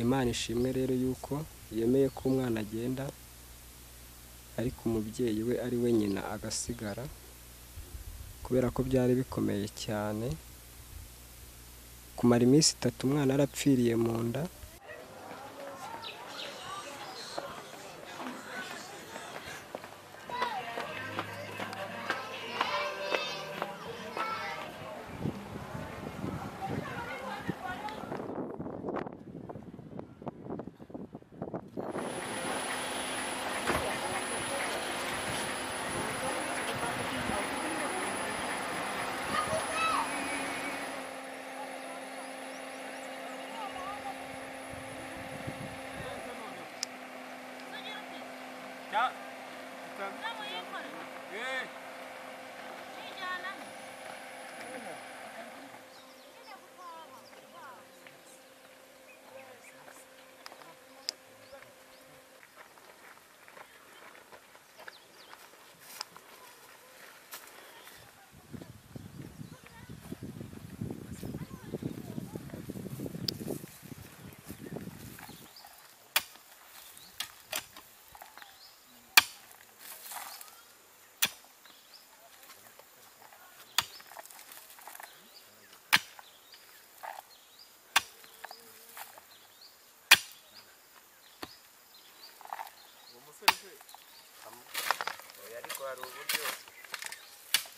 Imana ishimwe rero yuko yemeye ko umwana agenda ariko umubyeyi we ari we nyina agasigara kubera ko byari bikomeye cyane kumara iminsi itatu umwana yarapfiriye mu nda ariko hari uburyo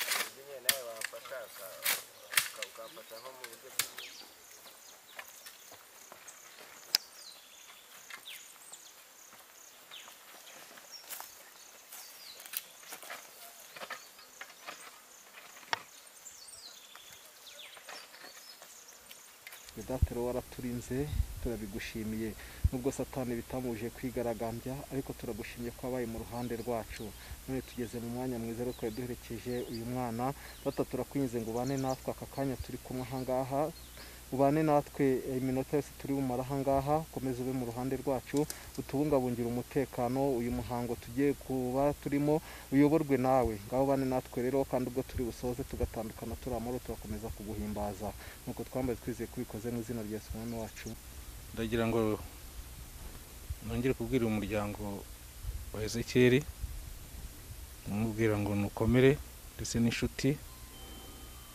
uzi nyine nawe wafasha ukafata nko mu buryo bw'ibintu datero waraturinze turabigushimiye nubwo satani bitamuje kwigaragambya ariko turagushimye ko wabaye mu ruhande rwacu none tugeze mu mwanya mwiza ariko twari duherekeje uyu mwana data turakwinze ngo ubane natwe aka kanya turi kumwe ahangaha ubane natwe iminota yose turi bumara ahangaha komeza ube mu ruhande rwacu utubungabungire umutekano uyu muhango tugiye kuba turimo uyoborwe nawe ngaho bane natwe rero kandi ubwo turi busoze tugatandukana turi amahoro turakomeza kuguhimbaza nuko twambaye twizeye ko ubikoze mu izina rya Simoni wacu ndagira ngo nongere kubwira umuryango wa ezekiyeri umubwira ngo nukomere ndetse n'inshuti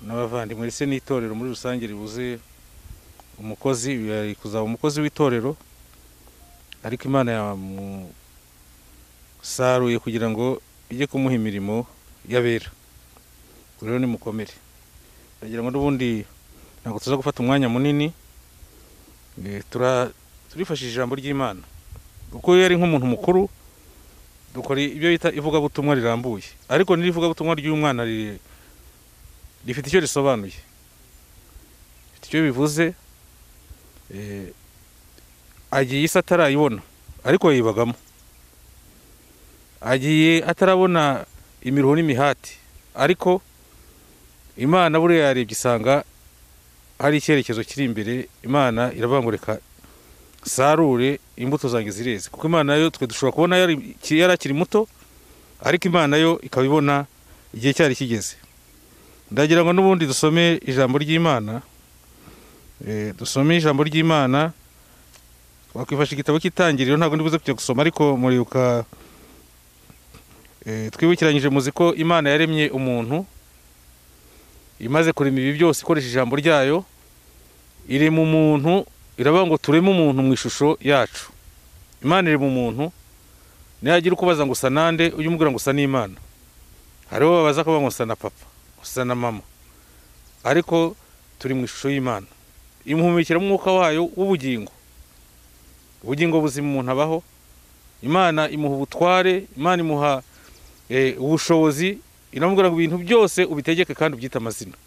n'abavandimwe ndetse n'itorero muri rusange ribuze umukozi yari kuzaba umukozi w'itorero ariko imana yamusaruye kugira ngo ijye kumuha imirimo y'abera ubwo rero ni mukomere ndagira ngo n'ubundi ntabwo tuza gufata umwanya munini Eh, tura- turifashisha ijambo ry'imana kuko iyo yari nk'umuntu mukuru dukora ibyo bita ivugabutumwa rirambuye ariko n'iri vugabutumwa ry'uyu mwana riri- rifite icyo risobanuye rifite icyo bivuze eh, agiye isi atarayibona ariko yibagamo agiye atarabona imiruho n'imihati ariko imana buriya yarebye isanga hari icyerekezo kiri imbere imana irabangurika sarure imbuto zanjye zireze kuko imana yo twe dushobora kubona yari yari akiri muto ariko imana yo ikaba ibona igihe cyari kigeze ndagira ngo n'ubundi dusome ijambo ry'imana Eh, dusome ijambo ry'imana wakwifasha igitabo cy'itangiriro ntabwo ndibuze kujya gusoma ariko muribuka eh, twibukiranyije muzi ko imana yaremye umuntu imaze kurema ibi byose ikoresha ijambo ryayo iri mu muntu iravuga ngo tureme umuntu mu ishusho yacu imana iri mu muntu niyagira ukubaza ngo usa nande ujye umubwira ngo usa n'imana hariho babaza ko bavuga ngo usa na papa usa na mama ariko turi mu ishusho y'imana imuhumekera umwuka wayo w'ubugingo ubugingo buzima umuntu abaho imana imuha ubutware imana imuha eh, ubushobozi iramubwira ngo ibintu byose ubitegeke kandi ubyite amazina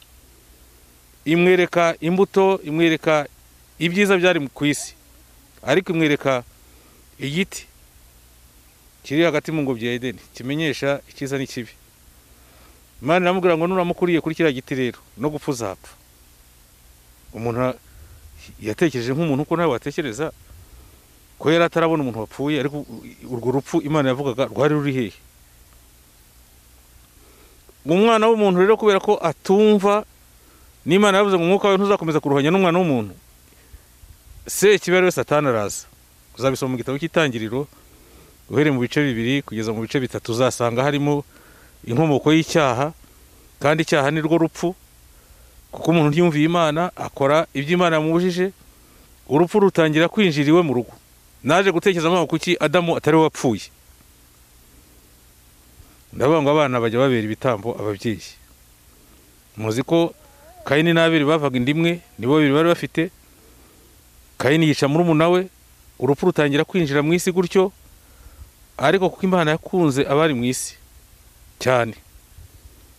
imwereka imbuto imwereka ibyiza byari ku isi ariko imwereka igiti kiri hagati mu ngobyi ya edeni kimenyesha icyiza n'ikibi imana iramubwira ngo nuramukuriye kuri kiriya giti rero no gupfa uzapfa umuntu a- yatekereje nk'umuntu uko nawe watekereza ko yari atarabona umuntu wapfuye ariko u- urwo rupfu imana yavugaga rwari ruri hehe umwana w'umuntu rero kubera ko atumva n'imana yavuze ngo umwuka wawe ntuzakomeza kuruhanya n'umwana w'umuntu sekibera we satani araza uzabisoma mu gitabo cy'itangiriro uhereye mu bice bibiri kugeza mu bice bitatu uzasanga harimo inkomoko y'icyaha kandi icyaha ni rwo rupfu kuko umuntu uryumviye imana akora ibyo imana yamubujije urupfu rutangira kwinjira iwe mu rugo naje gutekereza amaboko kuki adamu atari we wapfuye ndavuga ngo abana bajya babera ibitambo ababyeyi muzi ko kayini n'abiri bavaga inda imwe nibo babiri bari bafite kayini yica murumuna we urupfu rutangira kwinjira mu isi gutyo ariko kuko imana yakunze abari mu isi cyane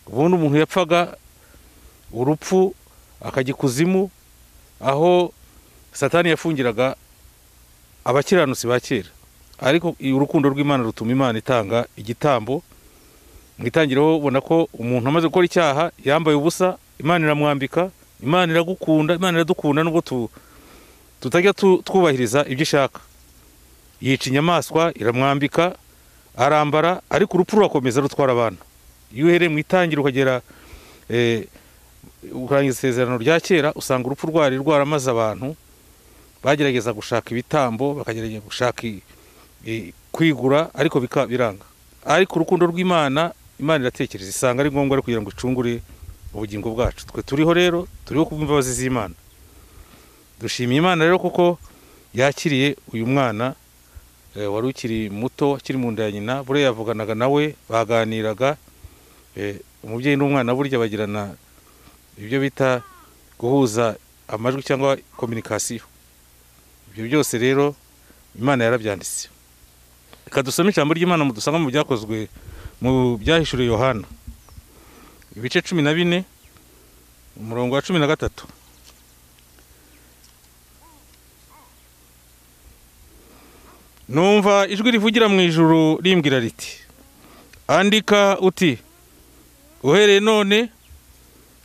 ubundi umuntu yapfaga urupfu akajya ikuzimu aho satani yafungiraga abakiranutsi ba kera ariko urukundo rw'imana rutuma imana itanga igitambo mu itangiriro ubona ko umuntu amaze gukora icyaha yambaye ubusa imana iramwambika imana iragukunda imana iradukunda nubwo tu tutajya tu- twubahiriza ibyo ishaka yica inyamaswa iramwambika arambara ariko urupfu rurakomeza rutwara abantu iyo uhereye mu itangiriro ukagera eh, ukarangiza isezerano rya kera usanga urupfu rwari rwaramaze abantu bagerageza gushaka ibitambo bakagerageza gushaka i- i- kwigura ariko bika- biranga ariko urukundo rw'imana imana iratekereza isanga ari ngombwa ari kugira ngo icungure ubugingo bwacu twe turiho rero turiho kubw'imbabazi z'imana dushimiye imana rero kuko yakiriye uyu mwana eh, wari ukiri muto akiri mu nda ya nyina buriya yavuganaga nawe baganiraga eh, umubyeyi n'umwana burya bagirana ibyo bita guhuza amajwi cyangwa kominikasiyo ibyo byose rero imana yarabyanditse reka dusome ijambo ry'imana mu dusanga mu byakozwe mu byahishuriwe yohana ibice cumi na bine umurongo wa cumi na gatatu numva ijwi rivugira mu ijuru rimbwira riti andika uti uhereye none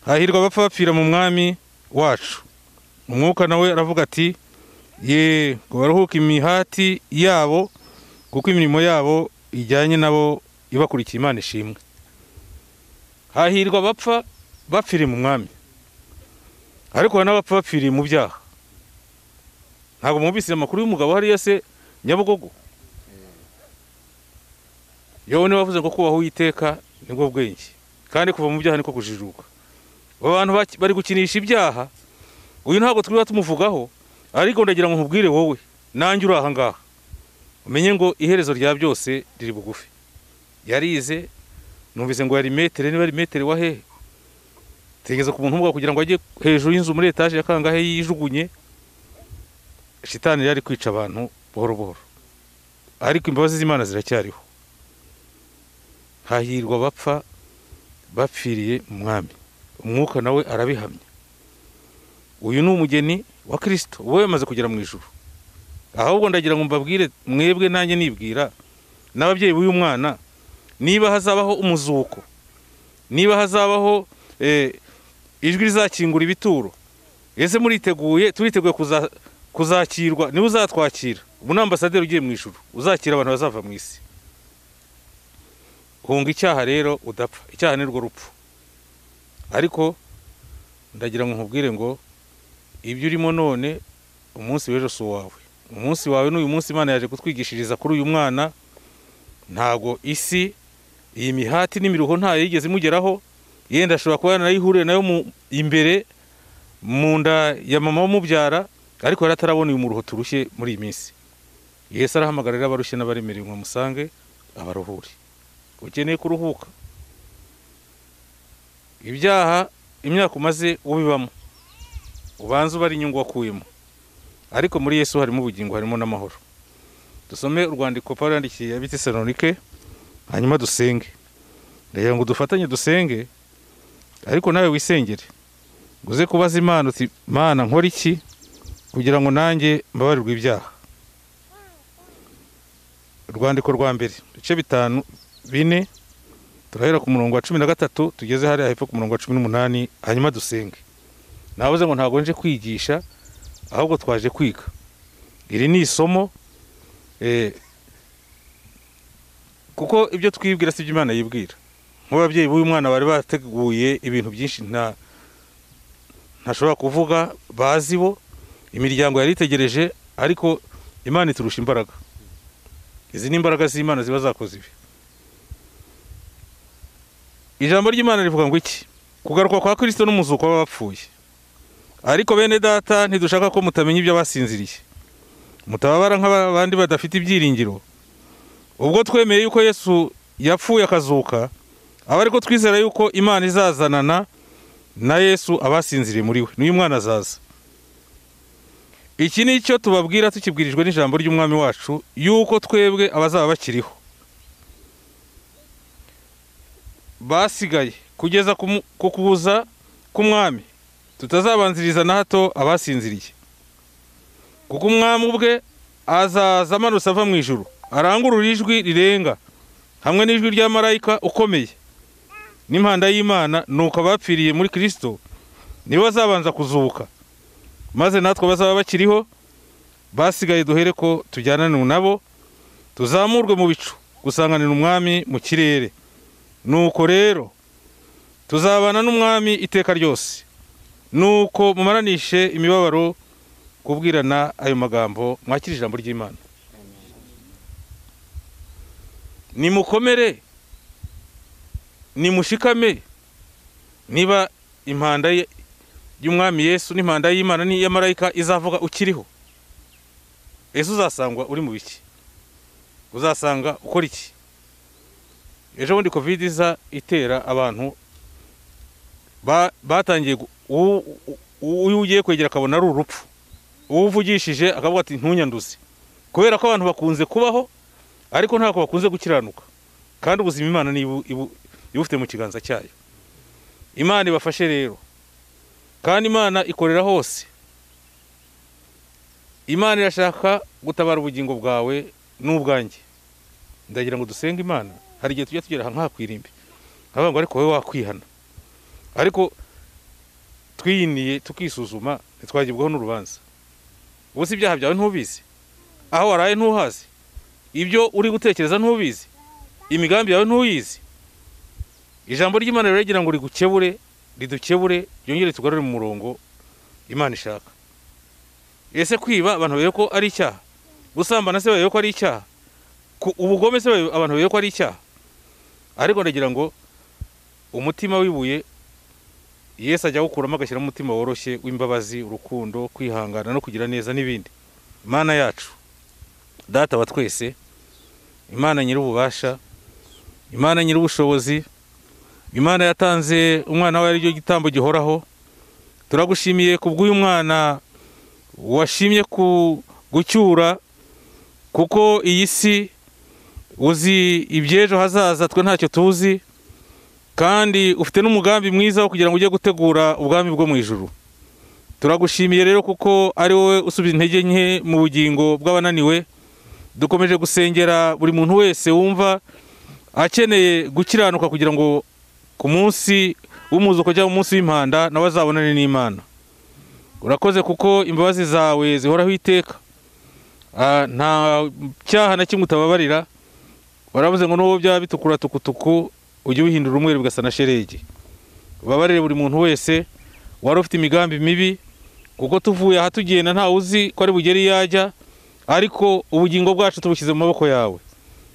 hahirwa abapfa bapfira mu mwami wacu umwuka nawe aravuga ati ye ngo baruhuke imihati yabo kuko imirimo yabo ijyanye nabo ibakurikiye imana ishimwe hahirwa abapfa bapfiriye mu mwami ariko hari n'abapfa bapfiriye mu byaha ntabwo mwumvise amakuru y'umugabo hariya se nyabugogo yewe niba wavuze ngo kubaho uwiteka nibwo bwenge kandi kuva mu byaha niko kujijuka aba bantu baki- bari gukinisha ibyaha uyu ntabwo twiriba tumuvugaho ariko ndagira ngo nkubwire wowe nanjye uri aha ngaha umenye ngo iherezo rya byose riri bugufi yarize numvise ngo yari metere niba ari metere wa hehe tegeza ku muntu umubwa kugira ngo ajye hejuru y'inzu muri etaje ya kangahe yijugunye shitani yari kwica abantu buhoro buhoro ariko imbabazi z'imana ziracyariho hahirwa abapfa bapfiriye umwami umwuka nawe arabihamya uyu ni umugeni wa kirisito wowe yamaze kugera mu ijuru ahubwo ndagira ngo mbabwire mwebwe nanjye nibwira n'ababyeyi b'uyu mwana niba hazabaho umuzuko niba hazabaho eh, ijwi rizakingura ibituro ese muriteguye turiteguye kuza- kuzakirwa niwe uzatwakira ubu ni ambasaderi ugiye mu ijuru uzakira abantu bazava mu isi hunga icyaha rero udapfa icyaha ni rwo rupfu ariko ndagira ngo nkubwire ngo ibyo urimo none umunsi w'ejo si uwawe umunsi wawe n'uyu munsi imana yaje kutwigishiriza kuri uyu mwana ntabwo isi iyi mihati n'imiruho ntayo yigeze imugeraho yenda ashobora kuba yaranayihuriye nayo mu imbere mu nda ya mama umubyara ariko yari atarabona uyu muruho turushye muri iyi minsi yesu arahamagarira abarushye n'abaremerewe ngo amusange abaruhure ukeneye kuruhuka ibyaha imyaka umaze ubibamo ubanza ubara inyungu wakuyemo ariko muri yesu harimo ubugingo harimo n'amahoro dusome urwandiko paul yandikiye abitesalonike hanyuma dusenge ndagira ngo dufatanye dusenge ariko nawe wisengere uze kubaza imana uti mana nkora iki kugira ngo nanjye mbabarirwe ibyaha urwandiko rwa mbere ibice bitanu bine turahera ku murongo wa cumi na gatatu tugeze hariya hepfo ku murongo wa cumi n'umunani hanyuma dusenge navuze ngo ntabwo nje kwigisha ahubwo twaje kwiga iri ni isomo eh, kuko ibyo twibwira si ibyo imana yibwira nk'ababyeyi b'uyu mwana bari bateguye ibintu byinshi nta ntashobora kuvuga bazi bo imiryango yari itegereje ariko imana iturusha imbaraga izi ni imbaraga z'imana ziba zakoze ibi ijambo ry'imana rivuga ngo iki kugaruka kwa kirisito n'umuzuko w'abapfuye ariko bene data ntidushaka ko mutamenya ibyo basinziriye mutababara nk'abandi badafite ibyiringiro ubwo twemeye yuko yesu yapfuye akazuka aba ariko twizera yuko imana izazanana na yesu abasinziriye muri we n'uyu mwana azaza iki ni cyo tubabwira tukibwirijwe n'ijambo ry'umwami wacu yuko twebwe abazaba bakiriho basigaye kugeza ku mu- ku kuza k'umwami tutazabanziriza na hato abasinziriye kuko umwami ubwe azaza amanutse ava mu ijuru arangurura ijwi rirenga hamwe n'ijwi rya marayika ukomeye n'impanda y'imana nuko abapfiriye muri kirisito nibo bazabanza kuzuka maze natwe bazaba bakiriho basigaye duhere ko tujyanane nabo tuzamurwe mu bicu gusanganira umwami mu kirere nuko rero tuzabana n'umwami iteka ryose nuko mumaranishe imibabaro kubwirana ayo magambo mwakira ijambo ry'imana nimukomere nimushikame niba impanda ye- y'umwami yesu n'impanda y'imana n'iya marayika izavuga ukiriho ese uzasangwa uri mu biki uzasanga ukora iki ejo bundi kovide iza itera abantu ba- batangiye gu- uwo uwo ugiye kwegera akabona ari urupfu uwo uvugishije akavuga ati ntunyanduze kubera ko abantu bakunze kubaho ariko ntabwo bakunze gukiranuka kandi ubuzima imana ni ibu- ibu- iba ufite mu kiganza cyayo imana ibafashe rero kandi imana ikorera hose imana irashaka gutabara ubugingo bwawe n'ubwanjye ndagira ngo dusenge imana hari igihe tujya tugera aha nkakwirimbi nkavuga ngo ariko wowe wakwihana ariko twiyiniye tukisuzuma ntitwagibwaho n'urubanza ubusa ibyaha byawe ntubizi aho waraye ntuhazi ibyo uri gutekereza ntubizi imigambi yawe ntuyizi ijambo ry'imana rero rigira ngo rigukebure ridukebure ryongere tugarure mu murongo imana ishaka ese kwiba abantu barebe ko ari icyaha gusambana se barebe ko ari icyaha ku- ubugome se barebe- abantu barebe ko ari icyaha ariko ndagira ngo umutima w'ibuye yesu ajya awukuramo agashyiramo umutima woroshye w'imbabazi urukundo kwihangana no kugira neza n'ibindi imana yacu data wa twese imana nyir'ububasha imana nyir'ubushobozi imana yatanze umwana wawe aricyo gitambo gihoraho turagushimiye ku bw'uyu mwana washimye ku gucyura kuko iyi si uzi iby'ejo hazaza twe ntacyo tuzi kandi ufite n'umugambi mwiza wo kugira ngo ujye gutegura ubwami bwo mu ijuru turagushimiye rero kuko ari wowe usubiza intege nke mu bugingo bw'abananiwe dukomeje gusengera buri muntu wese wumva akeneye gukiranuka kugira ngo ku munsi w'umuzuko cyangwa umunsi w'impanda nawe azabonane n'imana urakoze kuko imbabazi zawe zihoraho iteka Ah, nta cyaha na kimwe utababarira waravuze ngo n'uwo byaba bitukura tukutuku ujye ubihindura umweru bugasa na sheregi ubabarire buri muntu wese wari ufite imigambi mibi kuko tuvuye aha tugenda ntawe uzi ko ari bugere iyo ajya ariko ubugingo bwacu tubushyize mu maboko yawe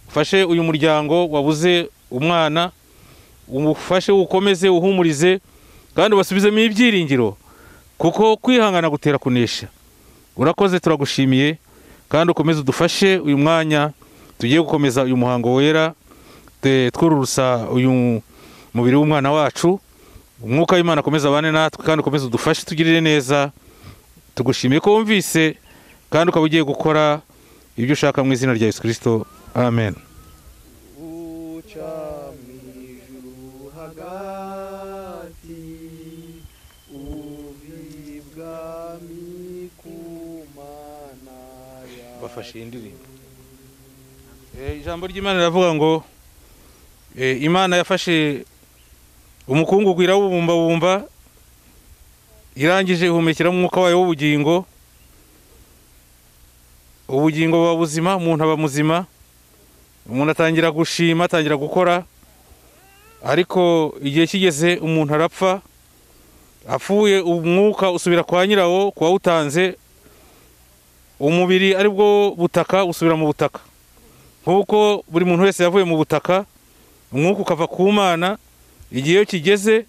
ufashe uyu muryango wabuze umwana umufashe uwukomeze uhumurize kandi ubasubizemo ibyiringiro kuko kwihangana gutera kunesha urakoze turagushimiye kandi ukomeze udufashe uyu mwanya tugiye gukomeza uyu muhango wera te- twururusa uyu mubiri w'umwana wacu umwuka w'imana akomeza abane natwe kandi ukomeze udufashe tugirire neza tugushimiye ko wumvise kandi ukaba ugiye gukora ibyo ushaka mu izina rya yesu kirisito amen uca mu ijuru hagati uva ibwami ku mana yawe bafashe iyi ndirimbo Eh, ijambo ry'imana riravuga ngo eh, imana yafashe umukungugu irawubumbabumba irangije ihumekera umwuka wayo w'ubugingo ubugingo buba buzima umuntu aba muzima umuntu atangira gushima atangira gukora ariko igihe kigeze umuntu arapfa apfuye umwuka usubira kwa nyirawo ku wawutanze umubiri ari bwo butaka usubira mu butaka nk'uko buri muntu wese yavuye mu butaka umwuka ukava ku mana igihe iyo kigeze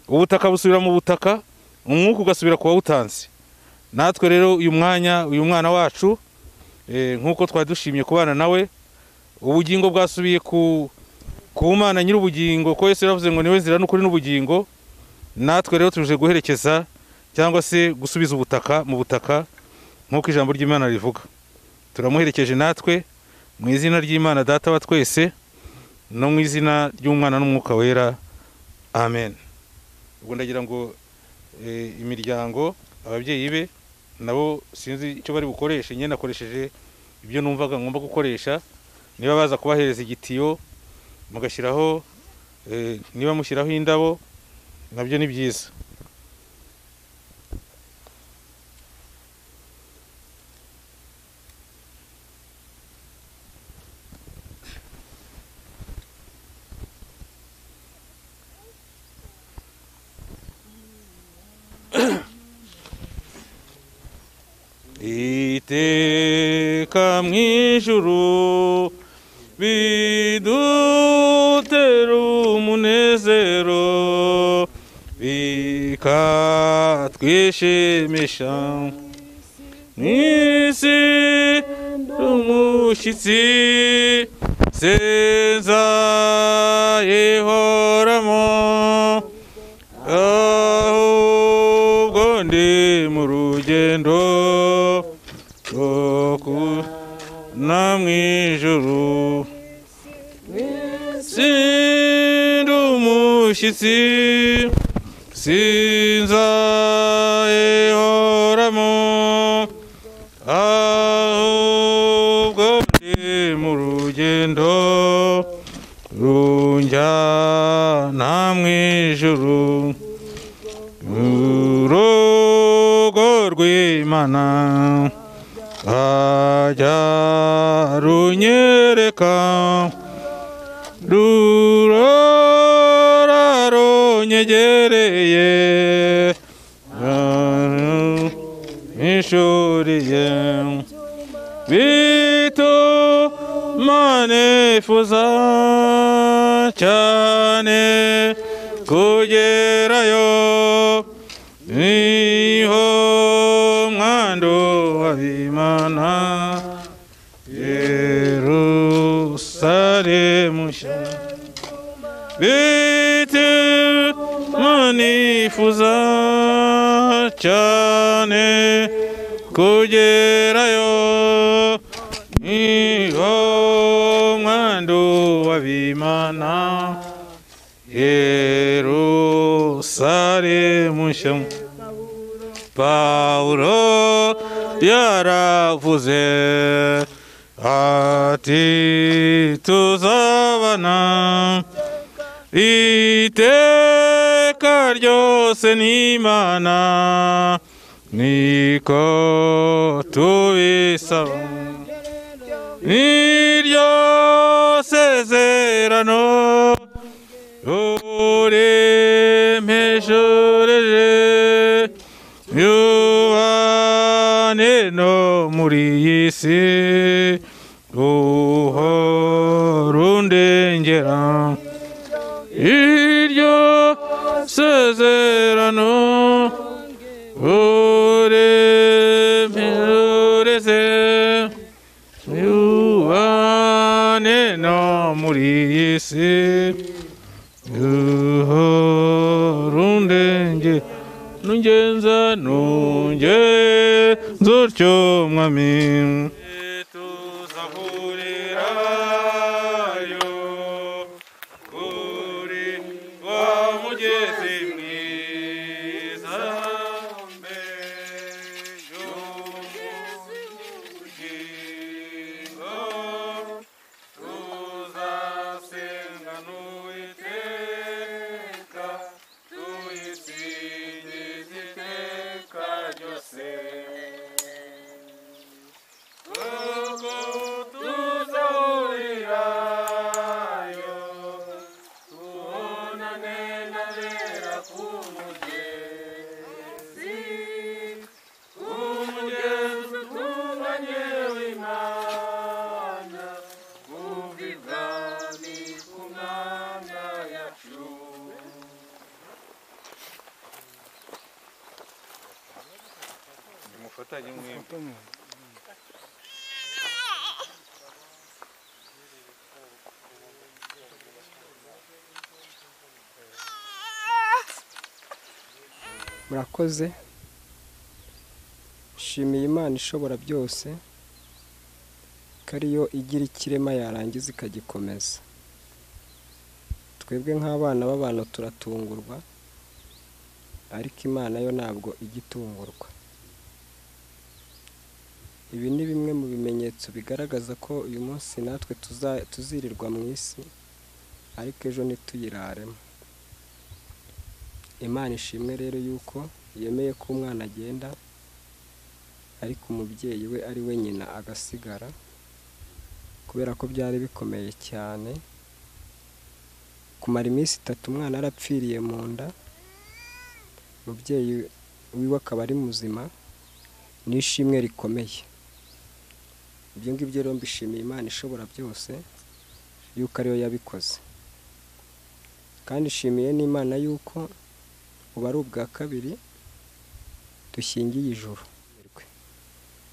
ubutaka busubira mu butaka umwuka ugasubira ku wawutanze natwe rero uyu mwanya uyu mwana wacu eh, nk'uko twari dushimye kubana nawe ubugingo bwasubiye ku ku mana nyir'ubugingo ko yesu yaravuze ngo niwe nzira n'ukuri n'ubugingo natwe rero tuje guherekeza cyangwa se gusubiza ubutaka mu butaka nk'uko ijambo ry'imana rivuga turamuherekeje natwe mu izina ry'imana data wa twese no mu izina ry'umwana n'umwuka wera amen ubwo ndagira ngo eh, imiryango ababyeyi be nabo sinzi icyo bari bukoreshe nyine nakoresheje ibyo numvaga ngomba gukoresha niba baza kubahereza igitiyo mugashyiraho eh, niba mushyiraho indabo nabyo ni byiza iteka mu ijuru bidutera umunezero bikatwishimisha mu isi umushyitsi seza yehoramo ahubwo ndi mu rugendo rwo kubona mu ijuru sindi umushyitsi sinza ihoramo ahubwo ndi mu rugendo runjyana mu ijuru urugo rw'imana ajya runyereka rurora runyegereye nishuriye bituma nifuza cyane kugerayo niho mwando w'abimana Yerusalemu nshya bituma nifuza cyane kugerayo niho mwando w'abimana Yerusalemu nshya Pawulo yaravuze ati tuzabana iteka ryose n'imana niko tubisaba n'iryo sezerano uremeshereje yubane no muri iyi si uhora undengera iryo sezerano uremeze yubane no muri iyi si uhora undengera nungenza nungenza utyo mwami tuzahurirayo kuri wa mugezi mwiza mbey'umukingo tuzasenga n'uwiteka tuyisingiza iteka ryose dufatanye mwembi murakoze nshimiye imana ishobora byose ko ariyo igira ikirema yarangiza ikagikomeza twebwe nk'abana b'abantu turatungurwa ariko imana yo ntabwo ijya itungurwa ibi ni bimwe mu bimenyetso bigaragaza ko uyu munsi natwe tuza- tuzirirwa mu isi ariko ejo ntituyiraremo imana ishimwe rero yuko yemeye ko umwana agenda ariko umubyeyi we ari we nyina agasigara kubera ko byari bikomeye cyane kumara iminsi itatu umwana yarapfiriye mu nda umubyeyi wiwe akaba ari muzima ni ishimwe rikomeye ibyo ngibyo rero mbishimiye imana ishobora byose yuko ariyo yabikoze kandi ishimiye n'imana yuko ubu ari ubwa kabiri dushingiye ijuru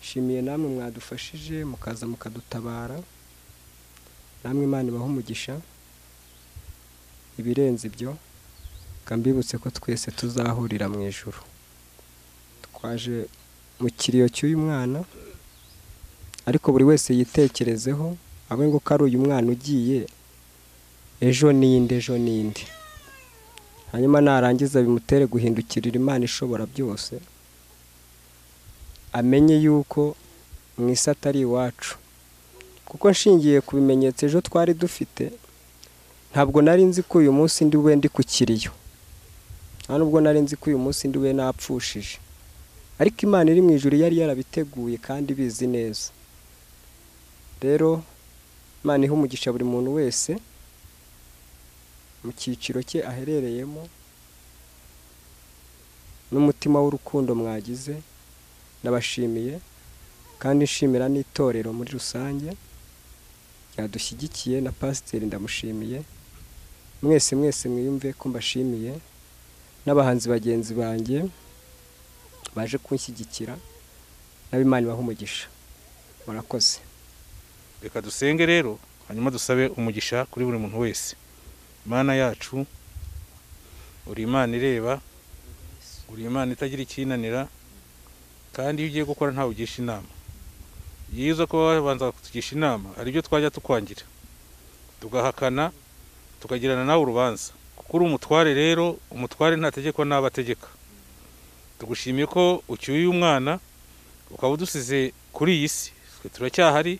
shimiye namwe mwadufashije mukaza mukadutabara namwe imana ibaha umugisha ibirenze ibyo mbibutse ko twese tuzahurira mu ijuru twaje mu kiriyo cy'uyu mwana ariko buri wese yitekerezeho abe ngo ko ari uyu mwana ugiye ejo n'indi ejo n'indi hanyuma narangiza bimutere guhindukirira imana ishobora byose amenye yuko mu isi atari iwacu kuko nshingiye ku bimenyetso ejo twari dufite ntabwo nari nzi ko uyu munsi ndi bube ndi ku kiriyo nta nubwo nari nzi ko uyu munsi ndi bube napfushije ariko imana iri mu ijuru yari yarabiteguye kandi ibizi neza rero imana iha umugisha buri muntu wese mu cyiciro cye aherereyemo n'umutima w'urukundo mwagize ndabashimiye kandi nshimira n'itorero muri rusange ryadushyigikiye na pasiteri ndamushimiye mwese mwese mwiyumve ko mbashimiye n'abahanzi bagenzi banjye baje kunshyigikira n'abimana ibaha umugisha murakoze reka dusenge rero hanyuma dusabe umugisha kuri buri muntu wese imana yacu uri imana ireba uri imana itagira icyinanira kandi iyo ugiye gukora ntawe ugisha inama byiza ko wabanza kutugisha inama hari ibyo twajya tukwangira tugahakana tukagirana nawe urubanza kuko uri umutware rero umutware ntategekwa n'abo ategeka tugushimiye ko ucyuye uyu mwana ukaba udusize kuri iyi si twe turacyahari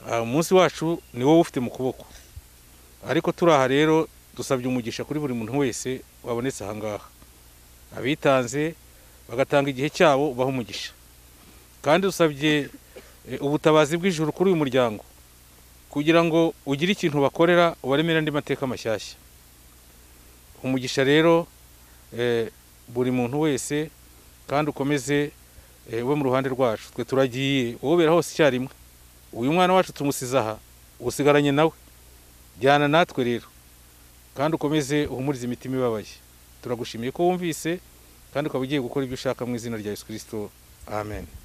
aha umunsi wacu ni wowe ufite mu kuboko ariko turi aha rero dusabye umugisha kuri buri muntu wese wabonetse aha ngaha abitanze bagatanga igihe cyabo ubaha umugisha kandi dusabye eh, ubutabazi bw'ijuru kuri uyu muryango kugira ngo ugire ikintu bakorera ubaremere andi mateka mashyashya umugisha rero eh, buri muntu wese kandi ukomeze eh, ube mu ruhande rwacu twe turagiye wobera hose icyarimwe uyu mwana wacu tumusize aha usigaranye nawe jyana natwe rero kandi ukomeze uhumurize imitima ibabaye turagushimiye ko wumvise kandi ukaba ugiye gukora ibyo ushaka mu izina rya yesu kirisito amen